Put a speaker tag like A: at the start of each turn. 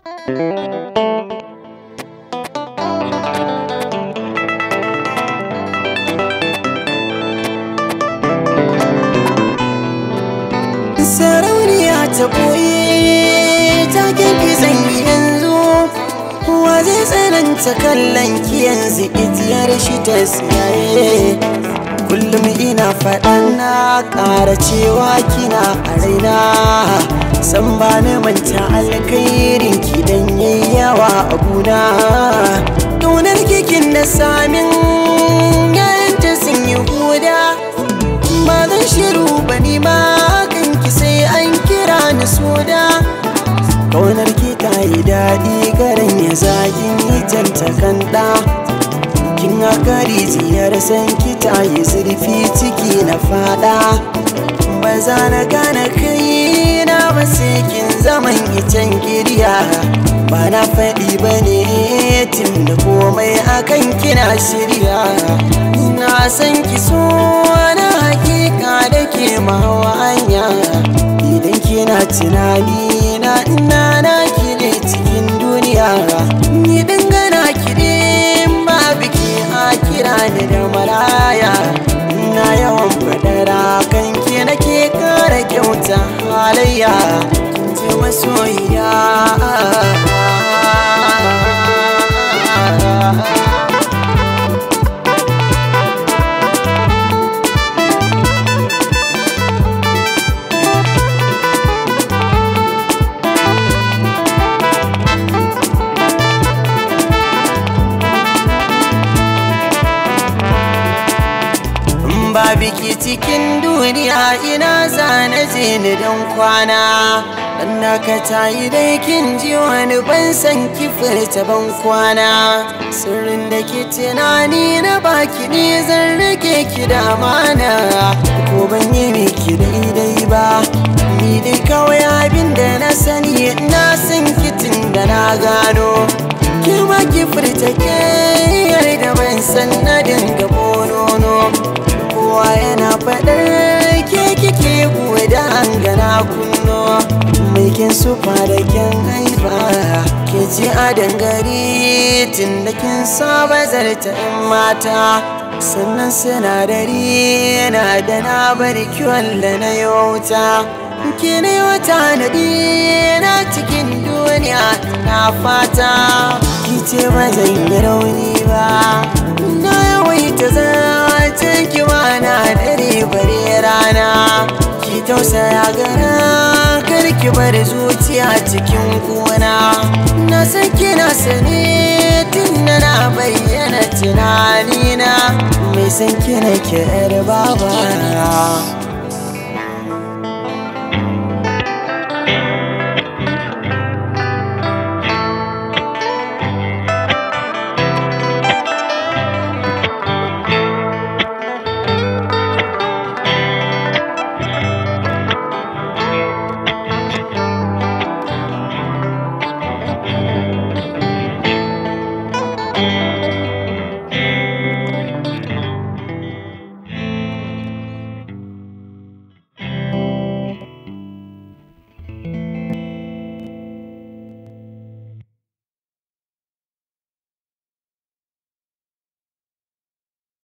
A: sarauniya ta ɓoye ta kirki zan yi yanzu wa zai tsananta kallon ki yanzu itiyar shi ta siyaye kullum ina faɗan na ƙara cewa kina a raina san ba na manta alkhairin ki dan yawa a guna ƙaunar kikin da samin yayanta sun yi huda ba zan shiru ba ni ma kanki sai an kira ni soda ƙaunar ki ta yi daɗi garin ya zagin yi janta kanda kin haka rijiyar san ki ta yi zurfi ciki na fada ba za na gane kai na ba sai kin zaman icen girya ba na faɗi ba ne tun da komai akan kina shirya na san ki so na hakika da ke mawa hanya idan kina tunani na ina na ki ne cikin duniya ni dangana ki ne ma biki a kira ni da maraya ina yawan fadara kan ki nake kara kyauta halayya kin ce masoyiya ba biki cikin duniya ina zana je ni don kwana dan naka ta yi dai kin ji wani ban san ki furta ban kwana sirrin da ke tunani na baki ne zan rage ki da mana ko ban yi miki daidai ba ni dai kawai abin da na sani na san kitin da na gano ki ma ki furta ke da ban san na dinga bonono kowa yana faɗar ke kike da hangana kunno mai kin sufa da kyan haifa ke ji a dangare tun da kin saba zarta in mata sannan sinadari yana da na bari kiwon da na yauta ke ne wata nadi na cikin duniya na fata ki ce ba zan yi rauni ba na yawaita zace ki na dare bare rana ki tausaya gara kar ki bar zuciya cikin kuna na san kina sane tun na na bayyana tunanina mai san kina ki yar baba